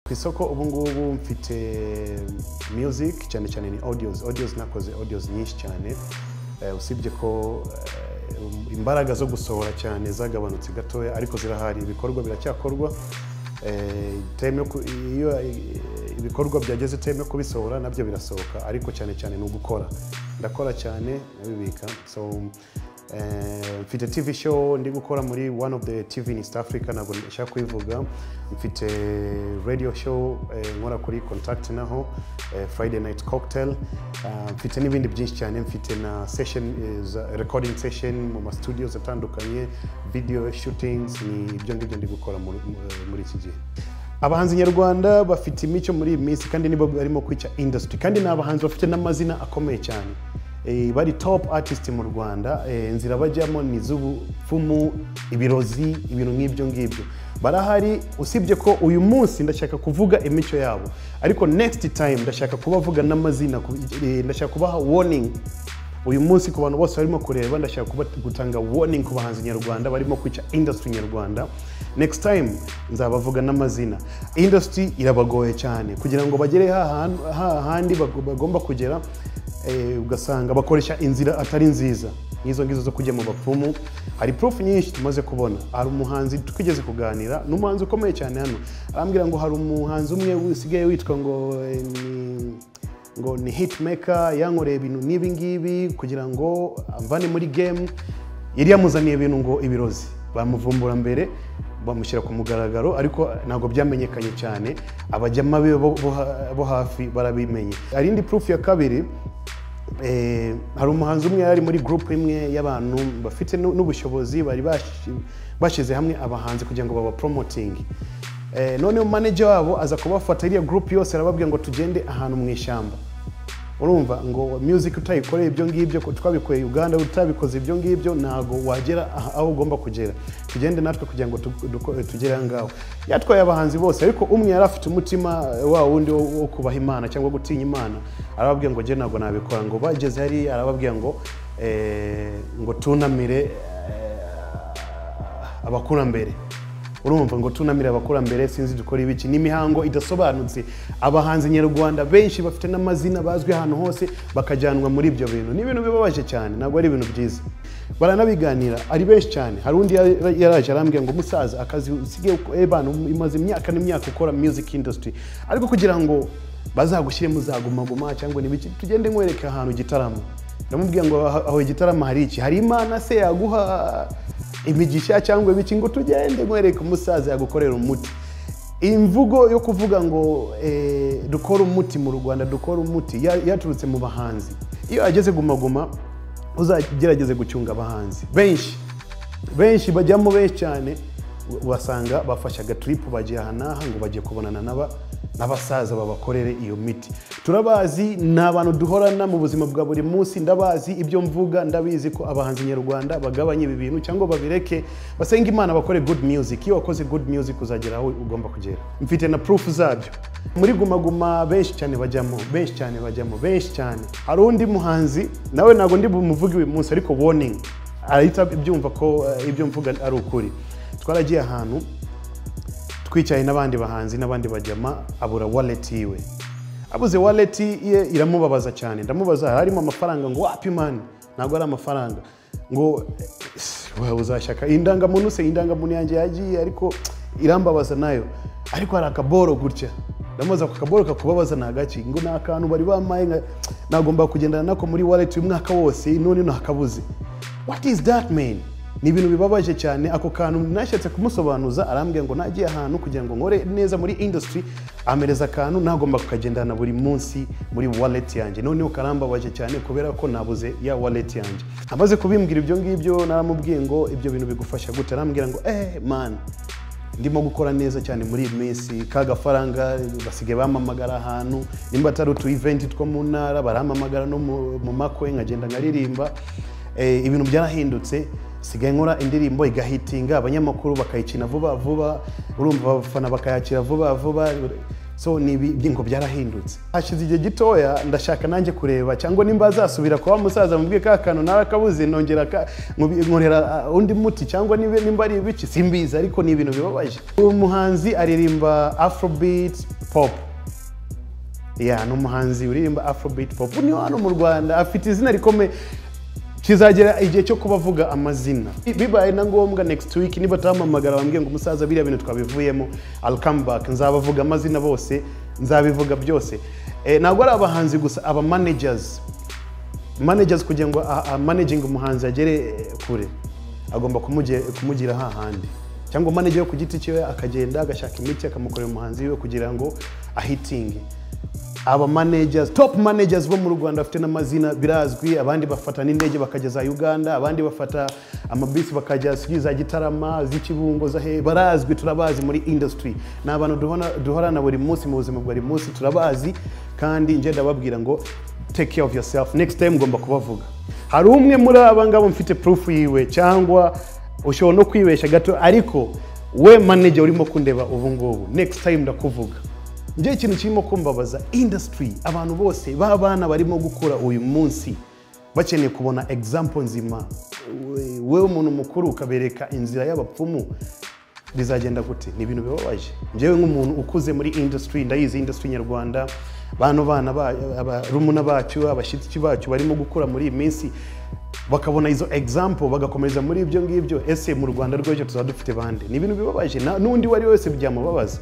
ku isoko ubu ngubu mfite music cyane cyane ni audios audios nakoze audios nyinshi cyane Eh, usibye ko eh, imbaraga zo gusohora cyane zagabanutse gatoya ariko zirahari ibikorwa biracyakorwa Eh, time yo ku- iyo eh, ibikorwa byageze time yo kubisohora nabyo birasohoka ariko cyane cyane ni ugukora ndakora cyane nabibika so eh, mfite tv show ndi gukora muri one of the tv in east africa ntabwo nshaka kubivuga mfite radio show eh, nkora kuri contact naho eh, friday night cocktail Ah, mfite n'ibindi byinshi cyane mfite na session eh, za- recording session mu ma studios atandukanye video shootings ni ibyo ngibyo ndi gukora muri, mu- muri iki gihe abahanzi nyarwanda bafite imico muri iyi minsi kandi nibo barimo kwica industry kandi ni abahanzi bafite n'amazina akomeye cyane Eh, bari top artist mu rwanda Eh, inzira bajyamo ni iz'ubupfumu ibirozi ibintu nk'ibyo ngibyo barahari usibye ko uyu munsi ndashaka kuvuga imico yabo ariko next time ndashaka kubavuga n'amazina ku- eh, ndashaka kubaha warning uyu munsi ku bantu bose barimo kureba ndashaka kuba- gutanga warning ku bahanzi nyarwanda barimo kwica industry nyarwanda next time nzabavuga n'amazina industry irabagoye cyane kugira ngo bagere hahandi bagomba kugera eh, ugasanga bakoresha inzira atari nziza nk'izo ngizo zo kujya mu bapfumu hari proof nyinshi tumaze kubona hari umuhanzi twigeze kuganira ni umuhanzi ukomeye cyane hano arambwira ngo hari umuhanzi umwe usigaye witwa ngo eh, ni ngo ni hitmaker yankoreye ibintu n'ibi ngibi kugira ngo amvane muri game yari yamuzaniye ibintu ngo ibirozi bamuvumbura mbere bamushyira ku mugaragaro ariko ntabwo byamenyekanye cyane abajyama be bo- bo ha- bo hafi barabimenye hari indi proof ya kabiri Eh, hari umuhanzi umwe yari ari muri gurupe imwe y'abantu bafite nu- n'ubushobozi bari bashi- bashyize hamwe abahanzi kugira ngo babaporomotinge eh, noneho manager wabo aza kubafata iriya gurupe yose arababwira ngo tugende ahantu mu ishyamba urumva ngo music utayikoreye ibyo ngibyo ko twabikoreye uganda utabikoze ibyo ngibyo ntago wagera aha- aho ugomba kugera tugende natwe kugira ngo tu- duko- tugere aha ngaho yatwaye abahanzi bose ariko umwe yari afite umutima eh, wa wundi wo wo kubaha imana cyangwa gutinya imana arababwira ngo jye ntabwo nabikora ngo bageze hariya arababwira ngo eh, ngo tunamire eh, abakurambere urumva ngo tunamire abakurambere sinzi dukora ibiki ni imihango idasobanutse abahanzi nyarwanda benshi bafite n'amazina bazwi ahantu hose bakajyanwa muri ibyo bintu ni ibintu bibabaje cyane ntabwo ari ibintu byiza baranabiganira ari benshi cyane hari undi yara- yaraje arambwira ngo musaza akazi usigaye ebana imaze imyaka n'imyaka ukora music industry ariko kugira ngo bazagushyire muzagumaguma cyangwa n'ibiki tugende nkwereke ahantu igitaramo ndamubwira ngo aho aho igitaramo hari iki hari imana se yaguha imigisha cyangwa ibiki ngo tugende nkwereke umusaza yagukorera umuti imvugo yo kuvuga ngo eh, dukore umuti mu rwanda dukore umuti ya- yaturutse mu bahanzi iyo ageze gumaguma uzagerageze gucyunga abahanzi benshi benshi bajyamo benshi cyane basanga bafashe agatiripu bagiye aha n'aha ngo bagiye kubonana n'aba n'abasaza babakorere iyo miti turabazi ni abantu duhorana mu buzima bwa buri munsi ndabazi ibyo mvuga ndabizi ko abahanzi nyarwanda bagabanye ibi bintu cyangwa babireke basenga imana bakore good music iyo wakoze good music uzagera aho ugomba kugera mfite na proof zabyo muri gumaguma benshi cyane bajyamo benshi cyane bajyamo benshi cyane hari undi muhanzi nawe ntabwo ndi bumuvuge uyu munsi ariko warning arahita ibyumva ko eh, ibyo mvuga ari ukuri twaragiye ahantu twicaye n'abandi bahanzi n'abandi bajyama abura wallet yiwe abuze wallet ye iramubabaza cyane ndamubaza harimo amafaranga ngo wapi mani ntabwo ari amafaranga ngo eh, wawe uzashaka indangamuntu se indangamuntu yanjye yagiye ariko irambabaza nayo ariko hari akaboro gutya ndamubaza ako kaboro kakubabaza ni agaki ngo ni akantu bari bamaye nka- nagomba kugendana nako muri wallet uyu mwaka wose none ntakabuze what is that man ni ibintu bibabaje cyane ako kantu nashatse kumusobanuza arambwira ngo nagiye ahantu kugira ngo nkore neza muri industry amereza akantu nagomba kukagendana buri munsi muri wallet yanjye noneho karambabaje cyane kubera ko nabuze ya wallet yanjye amaze kubimbwira ibyo ngibyo naramubwiye ngo ibyo bintu bigufasha gute arambwira ngo eh man ndimo gukora neza cyane muri iyi minsi ka gafaranga basigaye bamamagara ahantu nimba atari utu event two mu ntara baramamagara no mu, mu makwe nkagenda nkaririmba eh, ibintu byarahindutse sigaye nkora indirimbo igahitinga abanyamakuru bakayikina vuba vuba urumva abafana bakayakira vuba vuba so ni ibi- ibi ngo byarahindutse hashize igihe gitoya ndashaka nanjye kureba cyangwa nimba azasubira kuba musaza mubwiye ka kantu nawe akabuze nongera ka- nkubi- nkorera uh, undi muti cyangwa niba nimba ari ibiki simbizi ariko ni ibintu bibabaje uyu muhanzi aririmba afrobeat pop ya ni umuhanzi uririmba afrobeat pop ni hano mu rwanda afite izina rikomeye kizagera igihe cyo kubavuga amazina bibaye na ngombwa next week niba turamamagara bambwiye ngo umusaza biriya bintu twabivuyemo I'll come back nzabavuga amazina bose nzabivuga byose Eh, ntabwo ari abahanzi gusa aba managers managers kugira ngo a- a- managing umuhanzi agere eh, kure agomba kumuge- kumugira hahandi cyangwa manager yo ku giti cyiwe akagenda agashaka imiti akamukorera umuhanzi wiwe kugira ngo ahitinge aba managers top managers bo mu rwanda bafite n'amazina birazwi abandi bafata n'indege bakajya za uganda abandi bafata amabisi bakajya ziri za gitarama z'ikibungo za he barazwi turabazi muri industry ni abantu duhona- duhorana buri munsi mu buzima bwa buri munsi turabazi kandi njye ndababwira ngo take care of yourself next time ngomba kubavuga hari umwe muri aba ngabo mfite proof yiwe cyangwa ushobora no kwibeshya gato ariko we manager urimo kundeba ubu ngubu next time ndakuvuga njye ikintu kirimo kumbabaza industry abantu bose b'abana barimo gukura uyu munsi bakeneye kubona example nzima We- wewe umuntu mukuru ukabereka inzira y'abapfumu bizagenda gute ni ibintu bibabaje njyewe nk'umuntu ukuze muri industry ndayizi industry nyarwanda bano bana ba- abarumuna bacu abashyitsi bacu barimo gukura muri iyi minsi bakabona izo example bagakomeza muri ibyo ngibyo ese mu rwanda rw'ejo tuzaba dufite bande ni ibintu bibabaje na- n'undi uwo ari we wese byamubabaza